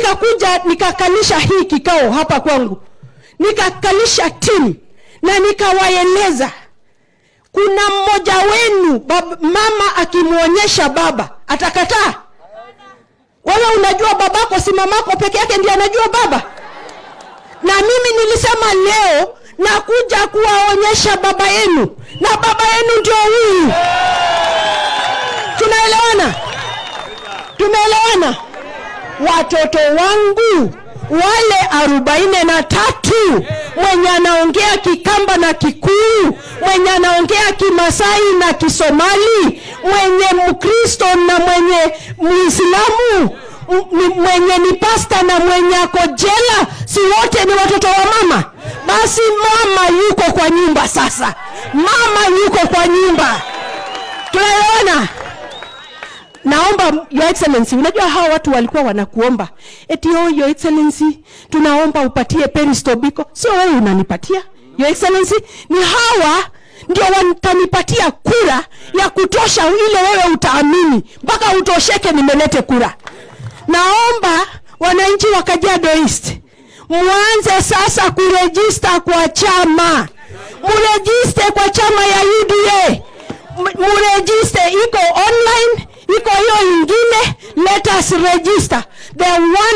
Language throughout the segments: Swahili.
nikakuja nikakalisha hii kikao hapa kwangu nikakalisha timu na nikawaeleza kuna mmoja wenu bab, mama akimwonyesha baba atakataa wewe unajua babako si mamako peke yake ndiye anajua baba na mimi nilisema leo nakuja kuwaonyesha baba yenu na baba yenu ndio huyu tunaelewana tumeelewana watoto wangu wale arobaini na tatu mwenye anaongea kikamba na kikuu mwenye anaongea kimasai na kisomali mwenye mkristo na mwenye muislamu m- ni- mwenye ni pasta na mwenye ako jela si wote ni watoto wa mama basi mama yuko kwa nyumba sasa mama yuko kwa nyumba tunaelewana naomba your excellency unajua hawa watu walikuwa wanakuomba eti oh, your excellency tunaomba upatie peristobiko sio wewe unanipatia your excellency ni hawa ndio watanipatia kura ya kutosha ile wewe utaamini mpaka utosheke nimelete kura naomba wananchi wa kajiado east mwanze sasa kurejista kwa chama murejiste kwa chama ya uda M- murejiste iko online iko hiyo ingine let us register the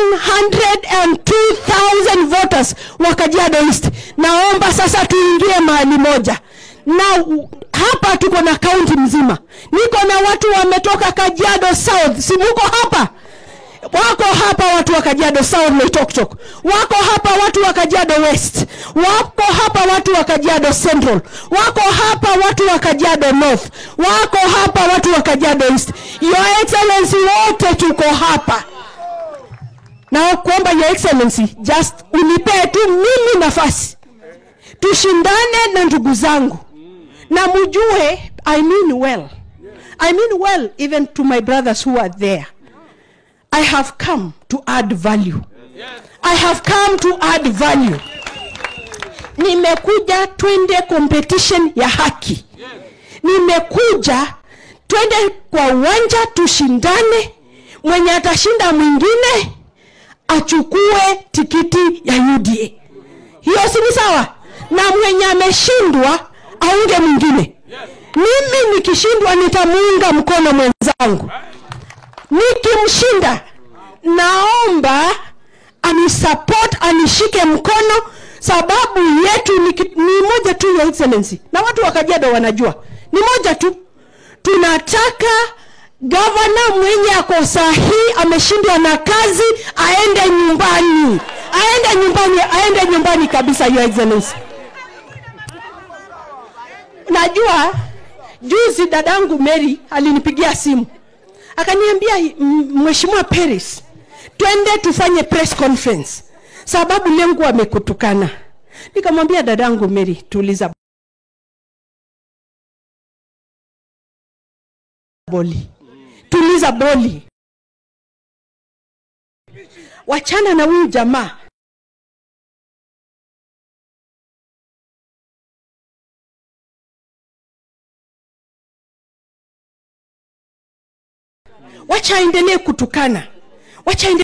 102000 voters wa kajiado east naomba sasa tuingie mahali moja na u- hapa tuko na kaunti mzima niko na watu wametoka kajiado south si muko hapa wako hapa watu wa kajiado south loitoktok wako hapa watu wa kajiado west wako hapa watu wa kajiado central wako hapa watu wa kajiado north wako hapa watu wa kajiado east your excellency wote tuko hapa na kuomba your excellency just unipee tu mimi nafasi tushindane na ndugu zangu na mujue i mean well i mean well even to my brothers who are there I have come to add value. I have come to add value. Nimekuja twende competition ya haki. Nimekuja twende kwa uwanja tushindane, mwenye atashinda mwingine achukue tikiti ya UDA. Hiyo si ni sawa? Na mwenye ameshindwa aunge mwingine. Mimi nikishindwa nitamuunga mkono mwenzangu nikimshinda naomba anisupport anishike mkono sababu yetu ni, ki- ni moja tu ya excellency na watu wa kajiado wanajua ni moja tu tunataka gavana mwenye ako sahii ameshindwa na kazi aende nyumbani aende nyumbani aende nyumbani kabisa your excellency najua juzi dadangu mary alinipigia simu akaniambia "M- mheshimiwa Paris, twende tufanye press conference sababu lengo amekutukana. Nikamwambia dadangu Mary, tuliza boli, tuliza boli, wachana na huyu jamaa. wacha aendelee kutukana wacha aendelee